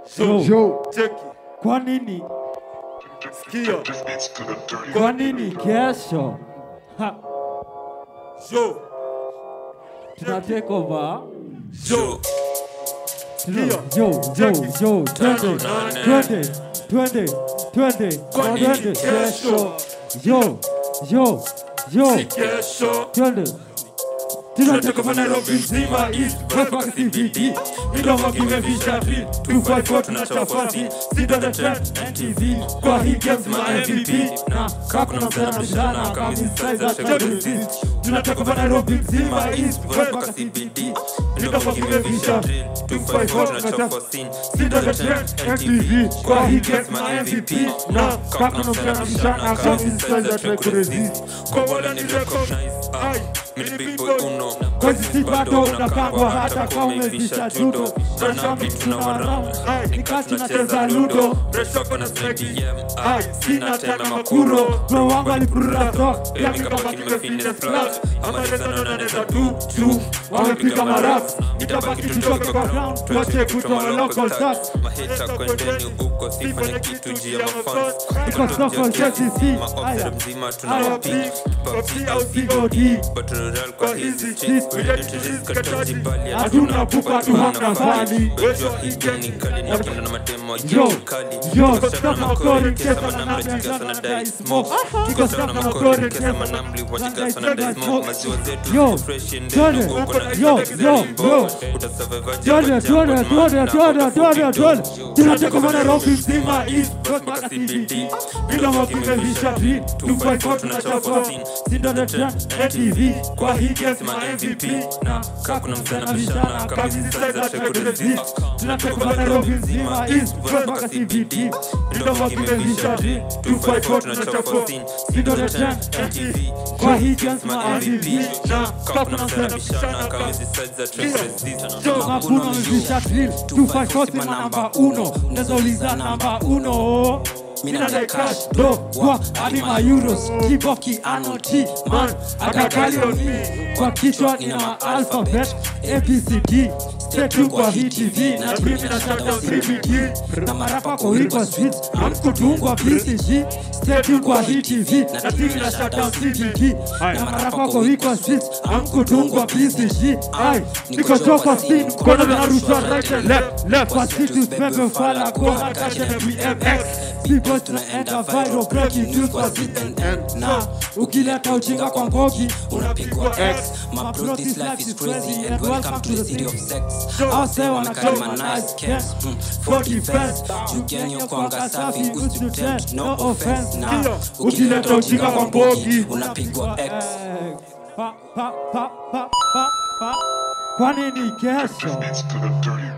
So, Yo, cheki, kwa nini? sikia, Kwa nini kesho? Ha, yo, tuna take over. yo, Tuna- Sikia. Yo, yo, yo, twende, twende, twende, twende, twende kesho. Yo, yo, yo, kesho twende. tunatoka kwa Nairobi nzima East West mpaka CBD midomo kimevisha beat 254 tunachafasi Sida the trend NTV kwa hii games ma MVP na kakuna msana mshana kama size za Chelsea tunatoka kwa Nairobi nzima East West mpaka CBD midomo kimevisha 254 tunachafasi Sida the trend NTV kwa hii games ma MVP na kakuna msana mshana kama size za Chelsea kwa wala ni recognize ai mimi big boy uno Kwa sisi bado unapangwa hata kama umevisha judo. Mashambi tunawaramu ni kati tunacheza ludo Reshoko na snake Ai, sina tena makuro Bro wangu alipurura so, Yami kama kime fitness plus Ama neza nona neza tu tu Wamepiga maraps Itabaki tutoke kwa ground Tuache kutoa local stats mahita kwendeni huko sifanye kitu juu ya mafans Iko soko JCC. maofera mzima Aya, tunawapik big Popsi au COD batural kwa hizi hizi chis shit, kataji bali Hatuna pupa tu hanga mbali. wejua higani kali na kina na matemo Yo, ya kali yo, Kiko stop sana na makori makori, kesa kesa na manamle nambia, chika sana sana dai dai smoke. smoke Kiko Kiko stop sana na makori makori, kesa kesa manamli na wachika dai sana dai smoke. smoke maziwa zetu Yo, ziko fresh and twende. then uko na Yo, yo, yo. utasurvive Twende, twende, twende, twende, twende, twende. Tunatoka kwa Nairobi nzima, East Coast mpaka CBD. Midomo kimevisha beat, 254 tunachafua. Sindo the trend, NTV, kwa hii games ma MVP. Na kakuna msana vishana, kama hizi size za Chelsea. Tunatoka kwa Nairobi nzima, East Coast mpaka CBD. Midomo kimevisha beat, 254 tunachafua. Sindo the trend, NTV, kwa hii games ma MVP. Na kakuna msana vishana, kama hizi Hakuna mzisha drill 254 sema namba uno Unazauliza namba uno Mina the cash do wa hadi ma euros Kiboki ano T man akakali oni Kwa kichwa nina ma alphabet ABCD Stay tuned kwa hii TV na mimi na shout out CBD Na marapa kwa wiko streets Amkutungwa BCG Stay tuned kwa hii TV na mimi na shout out CBD Na marapa kwa wiko streets Amkutungwa BCG Ai niko toka scene Kona na rushwa right and left Left kwa situ pepe fala Kona kasha na BMX People tunaenda viral breaking news kwa CNN na ukileta ujinga kwa mbogi unapigwa X my bro this life is crazy and welcome to the city of sex Ase wanakama nice camps mm, for defense Jugenyo kwanga safi usitutempt no offense na ukileta ujinga kwa mbogi unapigwa X pa, pa, pa, pa, pa, pa. Kwa nini kesho? It's to the dirty